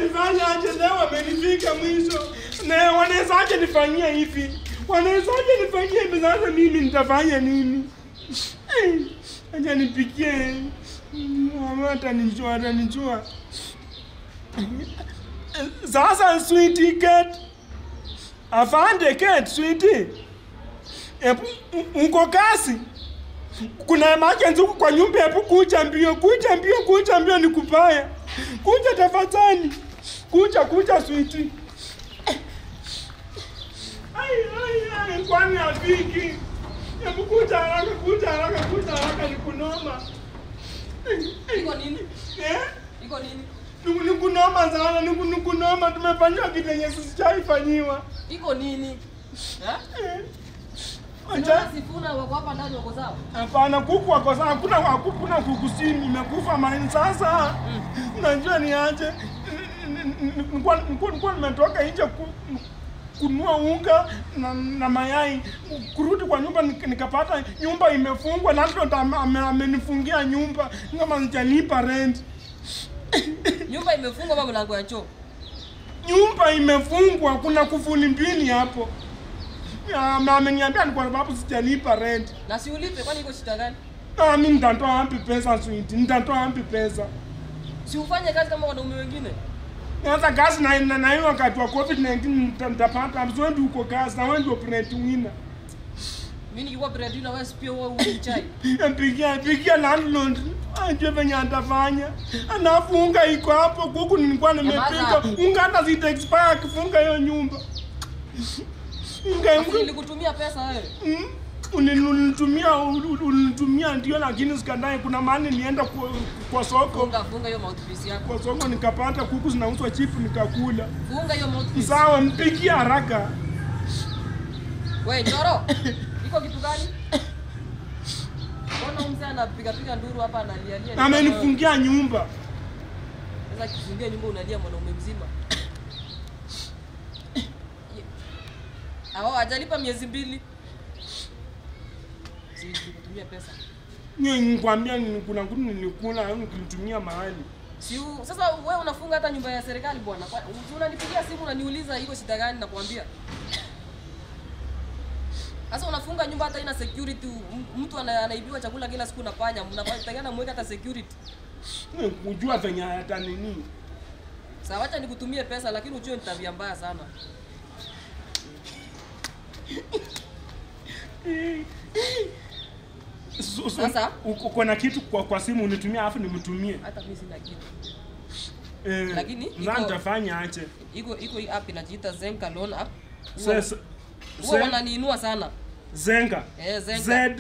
nifanya aje leo wamenifika mwisho na wanawezaje nifanyia hivi wanawezaje nifanyia hivi sasa mimi nitafanya nini Eh, acha nipikie mama atanijua atanijua sasa sweetie Kate afande Kate sweetie Epu, uko kasi kuna emergency huku kwa nyumba hebu kuja mbio kuja mbio kuja mbio ni kubaya kuja tafadhali kuja kuja switi ai ai ai kwani afiki hebu kuja haraka kuja haraka kuja haraka ni kunoma Iko nini? eh Iko nini? ni ni kunoma sana ni ni kunoma tumefanywa kitu yenye sisijaifanyiwa Iko nini? Eh? eh Unaona Acha- Sifuna wako hapa ndani wako sawa? Hapana, kuku wako sawa, hakuna hakuna kuku simu imekufa mali. Sasa unajua ni aje, nilikuwa nilikuwa nilikuwa nimetoka nje ku, kununua unga na, na mayai, kurudi kwa nyumba nik- nikapata nyumba imefungwa, landlord ame- ame- amenifungia nyumba kama sijalipa rent. Nyumba imefungwa kwa mlango ya choo. Nyumba imefungwa, kuna kufuli mbili hapo. Ya, na ameniambia ni kwa sababu sijalipa rent. Na si ulipe kwani iko shida gani? Ah, mimi nitatoa wapi pesa sweet? Nitatoa wapi pesa? Si ufanye kazi kama wanaume wengine. Sasa kazi na na, na hiyo wakati wa COVID-19 nita- nitapata mzee uko kazi na wewe ndio breadwinner. Mimi nikikuwa breadwinner wewe si pia wewe uchai. Pigia pigia landlord ajue venye atafanya. Alafu unga iko hapo kuku nilikuwa nimepika. Nyamaza. Unga hata zita expire akifunga hiyo nyumba. Unga Basi unga nilikutumia pesa wewe. Mm, ulinitumia ulinitumia ndio, lakini sikadai. Kuna mahali nienda kwa, kwa soko Funga funga hiyo mouthpiece yako. kwa soko nikapata kuku zinauzwa chipu nikakula. Funga hiyo mouthpiece. Sawa, mpigie haraka. Wewe Njoro. Iko kitu gani? Mbona mzee anapiga piga nduru hapa analia lia? Amenifungia nyumba. Sasa kifungia nyumba unalia mwanaume mzima. Hao hajalipa miezi mbili. Si nikutumia pesa. Nye nikwambia ni- kuna kitu nilikula au nikilitumia mahali. Si u- sasa wewe unafunga hata nyumba ya serikali bwana. Kwa- si Unanipigia simu unaniuliza iko shida gani nakwambia. Sasa unafunga nyumba hata ina security, m- mtu ana- anaibiwa chakula kila siku na panya, mnatakana mweka hata security. Nye kujua venye hata nini. Sawa, wacha nikutumie pesa lakini ujue ni tabia mbaya sana. So- so- Sasa? uko uko na kitu kwa, kwa simu unitumia afu nimtumie. Hata mimi sina kitu. Eh, Lakini na iko- nitafanya aje? Iko iko hii app inajiita Zenka Loan app. Se- se- Huwa se- wananiinua sana. Zenga. Eh, Zenga. Z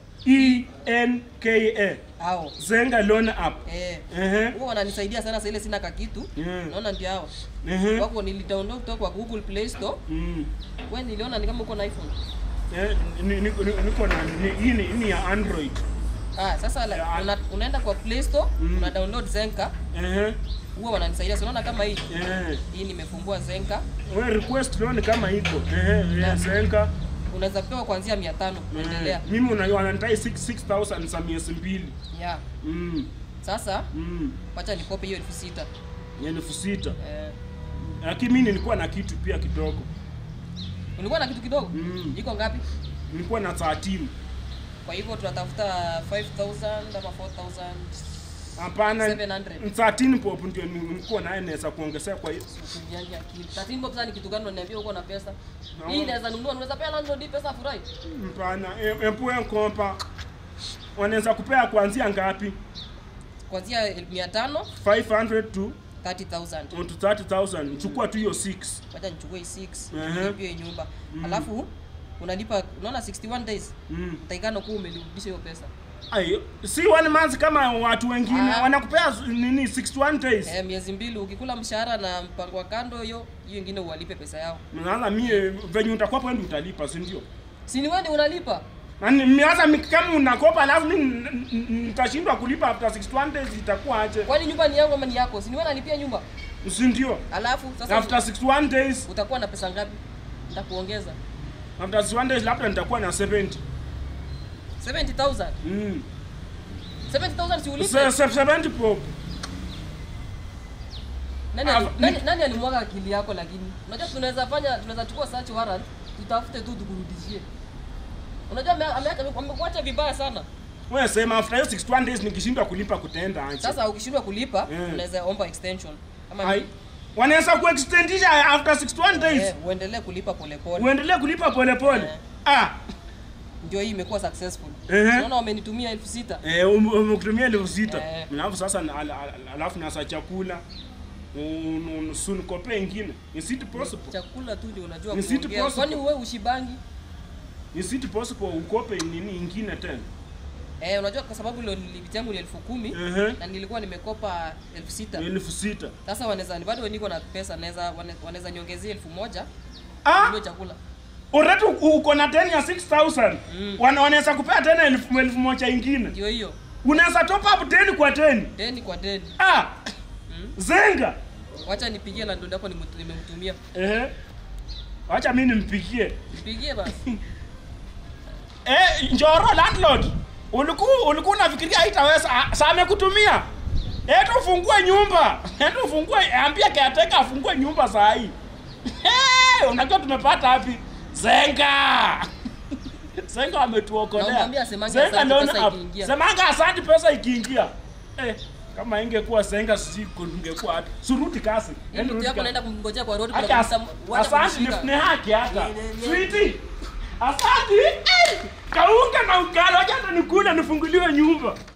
E N K A. Hao. Zenga loan app. Eh. Ehe. Huwa wananisaidia sana sasa ile sina kakitu. Yeah. Naona ndio hao. Ehe. Wako nilidownload kutoka kwa Google Play Store. Mm. Wewe niliona ni kama uko na iPhone. Eh, ni- ni- ni- niko na ni- hii ni- hii ni ya Android. Ah, sasa la, Yeah. una, unaenda kwa Play Store, Mm. una download Zenka. Ehe. Huwa wananisaidia. So unaona kama hii. Eh. Hii nimefungua Zenka. Wewe request loan kama iko. Ehe, ya Zenga. Unaweza pewa kuanzia 500 kuendelea. Eh, Mimi una wananitai 6000 za miezi mbili. Yeah. Mm. Sasa Mm. wacha nikope hiyo elfu sita. Ya elfu sita. Eh, Lakini mimi nilikuwa na kitu pia kidogo. ulikuwa na kitu kidogo? Mm. Iko ngapi? Nilikuwa na 13. Kwa hivyo tunatafuta 5000 ama 4000. Hapana. 700. 13 pop ndio nilikuwa naye naweza kuongezea kwa hiyo. Usinyanje akili. 13 bob sasa ni kitu gani unaniambia uko na pesa? No. Hii inaweza nunua, unaweza pea landlord hii pesa afurahi. Mpana, epu enkompa. Wanaweza kupea kuanzia ngapi? Kuanzia 500 500 to 30000. to 30000. Chukua tu hiyo 6. Wacha nichukue hii 6 Ehe. nilipie hii nyumba. Alafu unalipa unaona 61 days. Mm. Utaikana kuwa umerudisha hiyo pesa. Ayo, si one month kama watu wengine Ah. wanakupea z- nini 61 days. Eh, miezi mbili ukikula mshahara na mpango wa kando hiyo, hiyo ingine uwalipe pesa yao. Sasa mie venye utakuwa hapo ndio utalipa, si ndio? Si ni wewe ndio unalipa? Na ni- sasa mi- kama unakopa alafu mimi n- n- nitashindwa kulipa after 61 days itakuwa aje? Kwani nyumba ni yangu ama ni yako? Si ni wewe unalipia nyumba? Si ndio? Alafu sasa After 61 days, utakuwa na pesa ngapi? Nitakuongeza after 61 days labda nitakuwa na 70. 70000. Mm. 70000 si ulipe? Se- se- 70 pop. Nani, Ah, ali- nani, nani alimwaga akili yako lakini? Unajua tunaweza fanya tunaweza chukua search warrant, tutafute tu tukurudishie. Unajua ame- ameacha amekuacha vibaya sana. wewe sema after hiyo 61 days nikishindwa kulipa kutaenda aje Sasa ukishindwa kulipa, Mm. unaweza omba extension. Ama Ai, wanaweza kuextendisha after 61 days eh, uendelee kulipa polepole. uendelee kulipa polepole Eh. ah Ndio hii imekuwa successful. Ehe. Unaona wamenitumia elfu sita. eh um- umekutumia elfu sita Eh. alafu sasa na- al- al- alafu nasa chakula un- un- sunikope ingine is it possible Chakula tu ndio unajua Ni city kuongea. possible. Kwani wewe ushibangi? is it possible ukope nini ingine tena Eh, unajua kwa sababu ile limit yangu ni elfu kumi Ehe. na nilikuwa nimekopa elfu sita. elfu sita Sasa wanaweza bado niko na pesa, naweza wane- wanaweza niongezea elfu moja ah ndio chakula. already uko- uko na 10 ya 6000 Mm. wana wanaweza kupea tena elfu elfu moja ingine Ndio hiyo. unaweza top up 10 kwa 10 Deni kwa deni. ah Mm. zenga Wacha nipigie landlord yako nimu- nimemtumia. ehe acha mimi nimpigie Nipigie basi. Eh, Njoro landlord. Ulikuwa ulikuwa unafikiria haitaweza ah, saa amekutumia. Eti ufungue nyumba. Eti ufungue ambia caretaker afungue nyumba saa hii. Hey, unajua tumepata wapi? Zenga. Zenga ametuokolea. Namwambia asemange Zenga asante ndio pesa na- ikiingia. Semanga asante pesa ikiingia. Eh, kama ingekuwa Zenga sisi kungekuwa hata. Surudi kasi. Hii mtu yako naenda kumngojea kwa road kuna Hata kabisa wacha asante kumshika. ni haki hata. Ni- ni- ni- Sweetie. Asante. Eh, Kaunga na ugali wacha hata nikule nifunguliwe nyumba.